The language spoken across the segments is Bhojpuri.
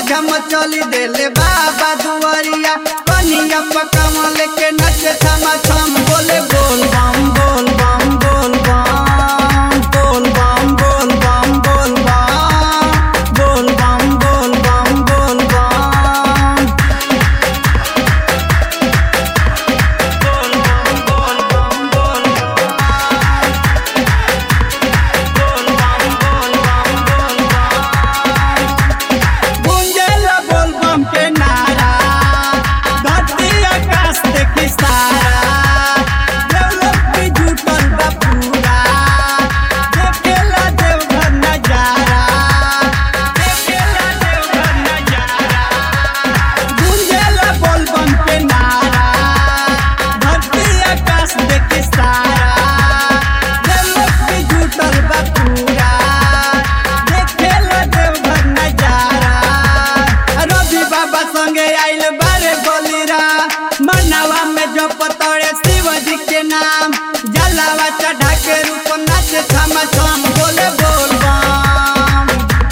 झम चली देले बाबा दुआरिया कनिया पकमल के नच थम थम बोले बोल बम बोल बम बोल बम बोल बम बोल बम बोल बम बोल बम बोल बम बोल बम गुंजेला बोल बम के नारा धरती आकाश देखी सारा देवलोक भी जुटल बा पूरा देखेला देवघर नजारा देखेला देवघर नजारा गुंजेला बोल बम के नारा धरती आकाश देखी सारा देवलोक भी जुटल बा पूरा देखेला देवघर नजारा रवि बाबा संगे आइल बारे बलिरा मनावा में जो पतोड़े शिव जी के नाम जलावा चढ़ा के रूप नाच थम थम बोले बोल बम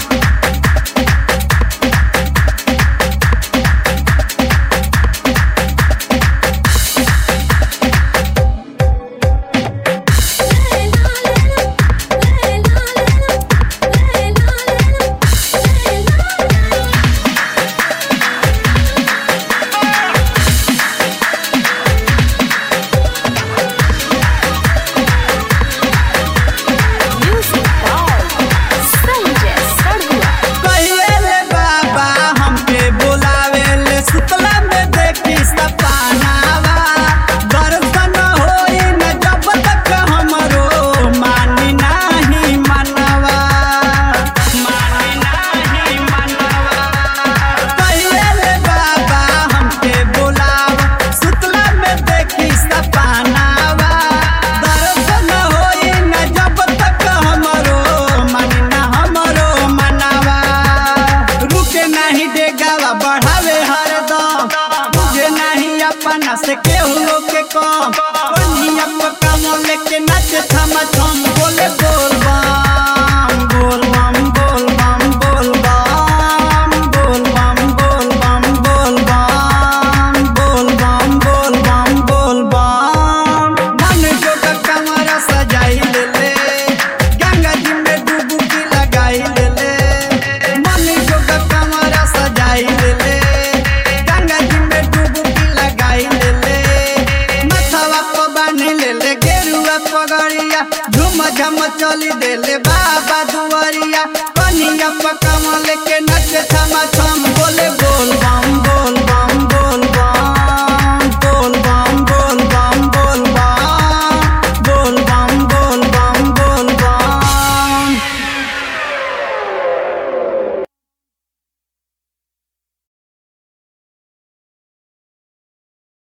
Music by Sanjay Sarua. कहिए ले बाबा हमके बुलावे ले सुतला में देखी सपनावा दर्शन होई न जब तक हमरो मानी नाही मनवा मानी नाही मनवा कहिए ले बाबा हमके बुलावा सुतला में देखी सपनावा दर्शन होई न जब तक हमरो मानी ना हमरो मनवा रुके नहीं देगावा बढ़ावे हरदम तुझे नहीं अपना से केहू लोग के कम कन्हिया पकाम लेके नाच थम थम बोले बोल बम बोल बम बोल बम बोल बम बोल बम बोल बम बोल बम बोल बम बोल बम बोल बम मन जो का कमरा सजाई ले ले गंगा जी में डुबकी लगाई ले ले मन जो का कमरा सजाई ले ले गंगा जी में डुबकी लगाई ले ले मथवा पर बांध ले ले गेरुआ पगड़िया झुम झम चली देले बाबा दुआरिया कनिया पकमल के नच थम थम बोले बोल बम